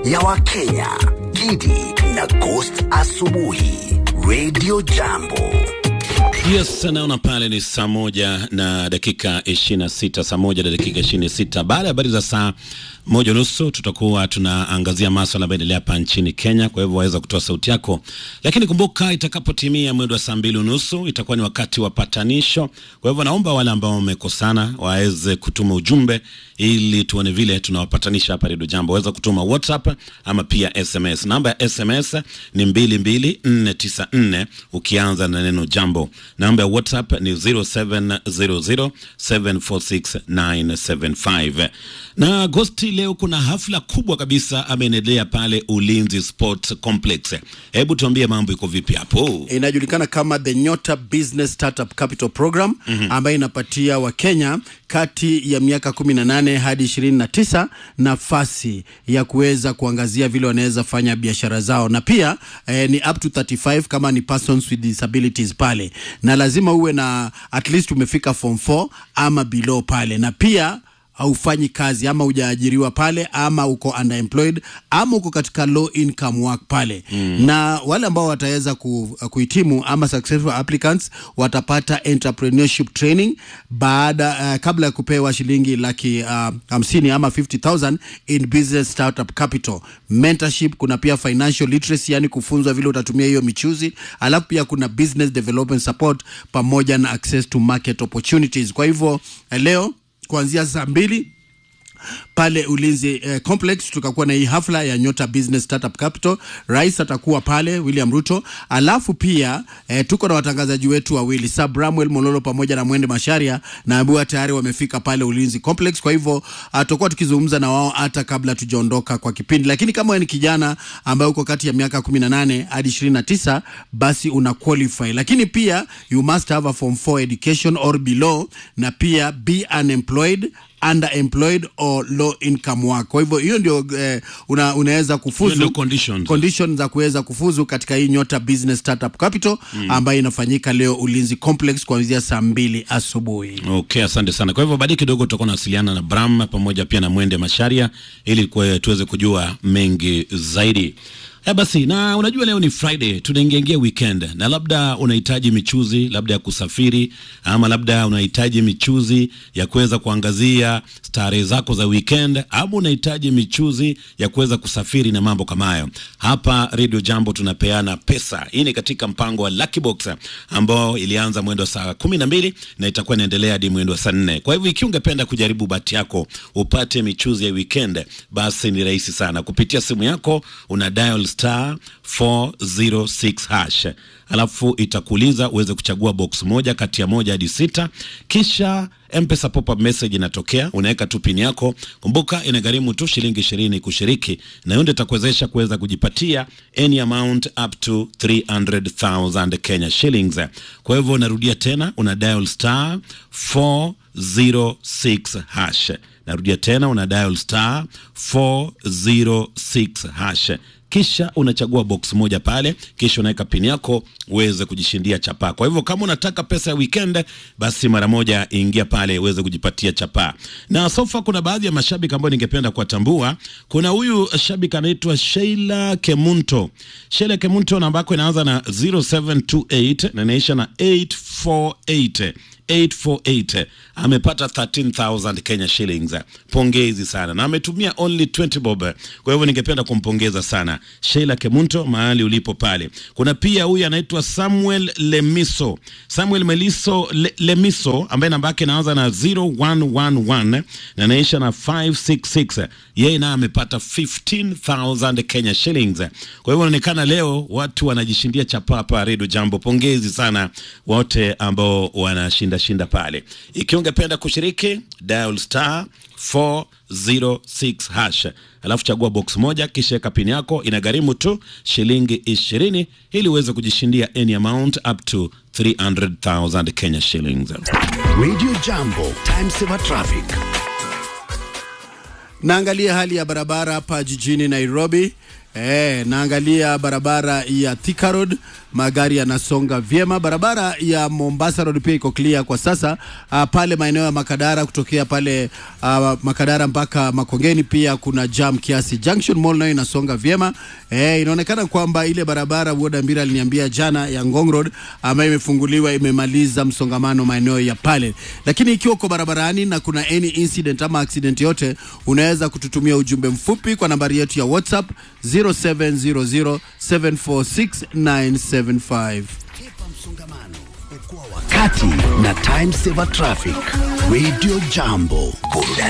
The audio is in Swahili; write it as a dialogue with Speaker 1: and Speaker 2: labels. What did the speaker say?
Speaker 1: ya Wakenya, Gidi na Ghost Asubuhi, Radio Jambo.
Speaker 2: Yes, naona pale ni saa moja na dakika ishirini na sita saa moja na dakika ishirini na sita Baada ya habari za saa moja nusu tutakuwa tunaangazia maswala ambayo endelea hapa nchini Kenya. Kwa hivyo waweza kutoa sauti yako, lakini kumbuka, itakapotimia mwendo wa saa mbili unusu itakuwa ni wakati wa patanisho. Kwa hivyo naomba wale ambao wamekosana waweze kutuma ujumbe ili tuone vile tunawapatanisha hapa Redio Jambo. Waweza kutuma WhatsApp ama pia SMS. Namba ya SMS ni mbili mbili nne tisa nne ukianza na neno jambo. Namba ya WhatsApp ni 0700746975 na Agosti leo kuna hafla kubwa kabisa ameendelea pale Ulinzi Sports Complex. Hebu tuambie mambo iko vipi hapo?
Speaker 3: inajulikana kama the Nyota Business Startup Capital Program ambayo inapatia Wakenya kati ya miaka 18 hadi 29 nafasi ya kuweza kuangazia vile wanaweza fanya biashara zao, na pia eh, ni up to 35 kama ni persons with disabilities pale, na lazima uwe na at least umefika form 4 ama below pale, na pia haufanyi kazi ama hujaajiriwa pale ama uko underemployed ama uko katika low income work pale mm. na wale ambao wataweza ku, kuhitimu ama successful applicants watapata entrepreneurship training baada uh, kabla ya kupewa shilingi laki uh, hamsini ama 50000 in business startup capital mentorship kuna pia financial literacy yani kufunzwa vile utatumia hiyo michuzi alafu pia kuna business development support pamoja na access to market opportunities kwa hivyo eh, leo kuanzia saa mbili pale Ulinzi eh, Complex tutakuwa na hii hafla ya Nyota Business Startup Capital. Rais atakuwa pale William Ruto, alafu pia eh, tuko na watangazaji wetu wawili Sir Bramwell Mololo pamoja na Mwende Masharia na Abua tayari wamefika pale Ulinzi Complex. Kwa hivyo tutakuwa tukizungumza na wao hata kabla tujaondoka kwa kipindi, lakini kama wewe ni kijana ambaye uko kati ya miaka 18 hadi 29 basi una qualify, lakini pia you must have a form 4 education or below, na pia be unemployed underemployed or low income work. Kwa hivyo hiyo ndio eh, una, unaweza
Speaker 2: Hiyo
Speaker 3: kufuzu
Speaker 2: ndio conditions.
Speaker 3: condition za kuweza kufuzu katika hii Nyota Business Startup Capital ambayo inafanyika leo Ulinzi Complex kuanzia saa mbili asubuhi.
Speaker 2: Okay, asante sana. Kwa hivyo baadaye kidogo tutakuwa nawasiliana na Bram pamoja pia na Mwende Masharia ili kwe, tuweze kujua mengi zaidi. Ya basi, na unajua leo ni Friday, tunaingiaingia weekend, na labda unahitaji michuzi labda ya kusafiri, ama labda unahitaji michuzi ya kuweza kuangazia starehe zako za weekend, ama unahitaji michuzi ya kuweza kusafiri na mambo kama hayo. Hapa Radio Jambo tunapeana pesa. Hii ni katika mpango wa Lucky Box ambao ilianza mwendo wa saa kumi na mbili na itakuwa inaendelea hadi mwendo wa saa nne. Kwa hivyo ikiwa ungependa kujaribu bahati yako upate michuzi ya weekend, basi ni rahisi sana. Kupitia simu yako una dial star 406 hash, alafu itakuuliza uweze kuchagua box moja kati ya moja hadi sita, kisha mpesa pop-up message inatokea, unaweka tu pin yako. Kumbuka inagharimu tu shilingi ishirini kushiriki, na hiyo ndio itakuwezesha kuweza kujipatia any amount up to 300,000 Kenya shillings. Kwa hivyo narudia tena, una dial star 406 hash. Narudia tena, una dial star 406 hash kisha unachagua box moja pale, kisha unaweka pin yako uweze kujishindia chapaa. Kwa hivyo kama unataka pesa ya weekend, basi mara moja ingia pale uweze kujipatia chapaa. Na sofa, kuna baadhi ya mashabiki ambao ningependa kuwatambua. Kuna huyu shabiki anaitwa Sheila Kemunto. Sheila Kemunto namba yako inaanza na 0728 na inaisha na 848 848 amepata 13000 Kenya shillings. Pongezi sana, na ametumia only 20 bob. Kwa hivyo ningependa kumpongeza sana Sheila Kemunto mahali ulipo pale. Kuna pia huyu anaitwa Samuel Lemiso, Samuel Meliso Le, Lemiso ambaye namba yake inaanza na 0111 na inaisha na 566. Yeye naye amepata 15000 Kenya shillings. Kwa hivyo inaonekana leo watu wanajishindia chapa hapa Redio Jambo. Pongezi sana wote ambao wanashinda shinda pale. Ikiwa ungependa kushiriki dial star 406 hash, alafu chagua box moja, kisha weka pin yako. Inagharimu tu shilingi ishirini ili uweze kujishindia any amount up to 300,000 Kenya shillings.
Speaker 1: Radio Jambo, time saver traffic.
Speaker 3: Naangalia hali ya barabara hapa jijini Nairobi. Eh, naangalia barabara ya Thika Road magari yanasonga vyema. Barabara ya Mombasa Road pia iko clear kwa sasa. Uh, pale maeneo ya Makadara kutokea pale uh, Makadara mpaka Makongeni pia kuna jam kiasi. Junction Mall nayo inasonga vyema. Eh, inaonekana kwamba ile barabara Woda Mbira aliniambia jana ya Ngong Road ambayo imefunguliwa imemaliza msongamano maeneo ya pale. Lakini ikiwa uko barabarani na kuna any incident ama accident yote, unaweza kututumia ujumbe mfupi kwa nambari yetu ya WhatsApp 0700746975.
Speaker 1: Kepa msongamano, okoa wakati na Time Saver Traffic. Radio Jambo, burudani